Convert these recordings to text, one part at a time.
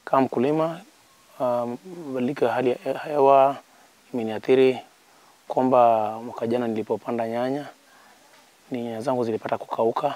Kama mkulima, mabadiliko ya hali ya hewa imeniathiri kwamba mwaka jana nilipopanda nyanya, nyanya zangu zilipata kukauka,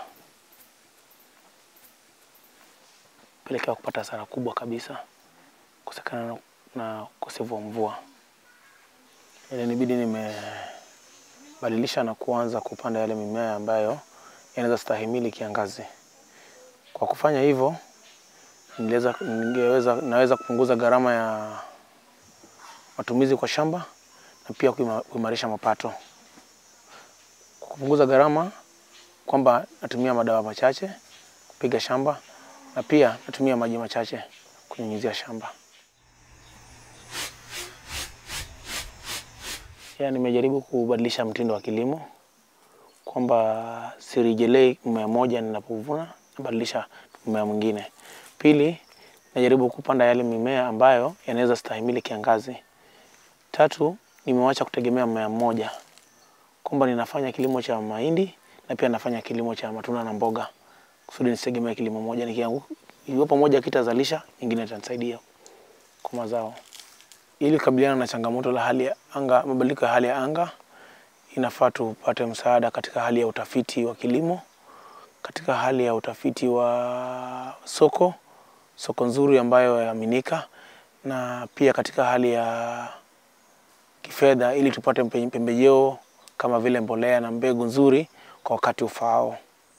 pelekea kupata hasara kubwa kabisa kusekana na, na ukosefu wa mvua. Ilinibidi nimebadilisha na kuanza kupanda yale mimea ambayo yanaweza stahimili kiangazi. Kwa kufanya hivyo, ningeweza, ningeweza, naweza kupunguza gharama ya matumizi kwa shamba na pia kuima- kuimarisha mapato. Kwa kupunguza gharama kwamba natumia madawa machache kupiga shamba na pia natumia maji machache kunyunyizia shamba. Ya, nimejaribu kubadilisha mtindo wa kilimo kwamba sirejelei mmea moja ninapovuna, nabadilisha mmea mwingine. Pili, najaribu kupanda yale mimea ambayo yanaweza stahimili kiangazi. Tatu, nimewacha kutegemea mmea mmoja, kwamba ninafanya kilimo cha mahindi na pia nafanya kilimo cha matunda na mboga, kusudi nisitegemee kilimo moja. Nikiangu- Iwapo moja kitazalisha, nyingine itanisaidia kwa mazao. Ili kukabiliana na changamoto la hali ya anga, mabadiliko ya hali ya anga, inafaa tupate msaada katika hali ya utafiti wa kilimo, katika hali ya utafiti wa soko, soko nzuri ambayo yaaminika, na pia katika hali ya kifedha, ili tupate mpe- pembejeo kama vile mbolea na mbegu nzuri kwa wakati ufaao.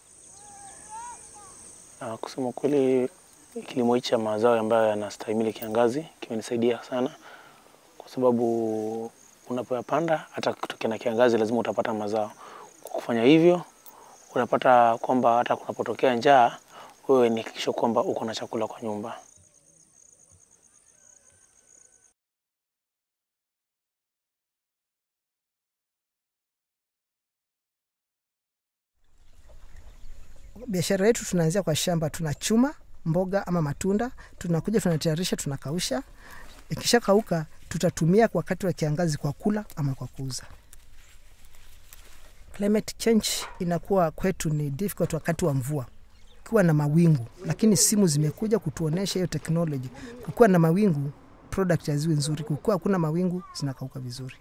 Na kusema kweli, kilimo hichi cha mazao ambayo yanastahimili kiangazi kimenisaidia sana, kwa sababu unapoyapanda hata kutokea na kiangazi lazima utapata mazao. Kwa kufanya hivyo, unapata kwamba hata kunapotokea njaa, wewe ni hakikisho kwamba uko na chakula kwa nyumba. biashara yetu tunaanzia kwa shamba, tunachuma mboga ama matunda, tunakuja tunatayarisha, tunakausha. Ikisha kauka, tutatumia kwa wakati wa kiangazi kwa kula ama kwa kuuza. Climate change inakuwa kwetu ni difficult wakati wa mvua kukiwa na mawingu, lakini simu zimekuja kutuonesha hiyo technology. Kukiwa na mawingu product haziwi nzuri, kukiwa hakuna mawingu zinakauka vizuri.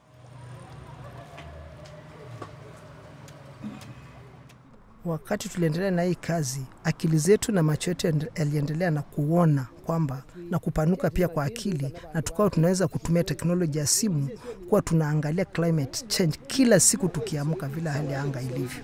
wakati tuliendelea na hii kazi, akili zetu na macho yetu yende- yaliendelea na kuona kwamba na kupanuka pia kwa akili, na tukawa tunaweza kutumia teknoloji ya simu kuwa tunaangalia climate change kila siku tukiamka, vile hali ya anga ilivyo.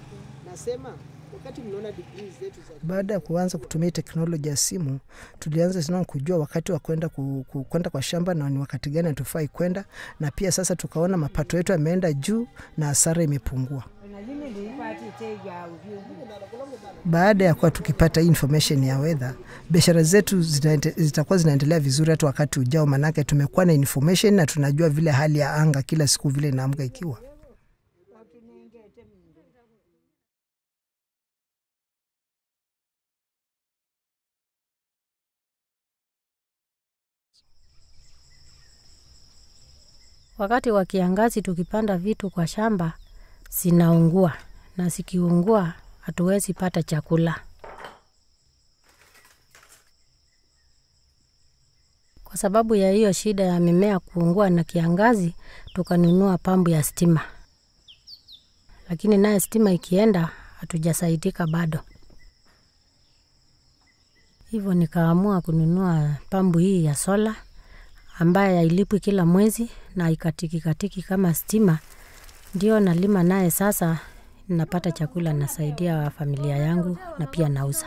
Baada ya kuanza kutumia hii teknoloji ya simu, tulianza tena kujua wakati wa kwenda ku, ku, kwenda kwa shamba na ni wakati gani hatufai kwenda, na pia sasa tukaona mapato yetu yameenda juu na hasara imepungua. Baada ya kuwa tukipata hii information ya weather, biashara zetu zitaende- zitakuwa zinaendelea vizuri hata wakati ujao, manake tumekuwa na information na tunajua vile hali ya anga kila siku vile inaamka ikiwa. Wakati wa kiangazi tukipanda vitu kwa shamba zinaungua, na zikiungua hatuwezi pata chakula. Kwa sababu ya hiyo shida ya mimea kuungua na kiangazi, tukanunua pambu ya stima, lakini naye stima ikienda hatujasaidika bado. Hivyo nikaamua kununua pambu hii ya sola ambaye hailipwi kila mwezi na ikatiki katiki kama stima, ndio nalima naye. Sasa napata chakula, nasaidia familia yangu na pia nauza.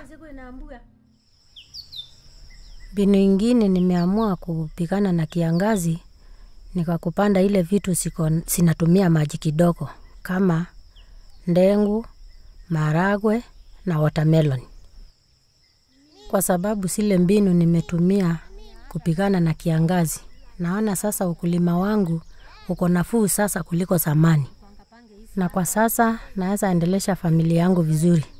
Mbinu ingine nimeamua kupigana na kiangazi, nikakupanda ile vitu siko sinatumia maji kidogo kama ndengu, maragwe na watermelon, kwa sababu zile mbinu nimetumia kupigana na kiangazi. Naona sasa ukulima wangu uko nafuu sasa kuliko zamani, na kwa sasa naweza endelesha familia yangu vizuri.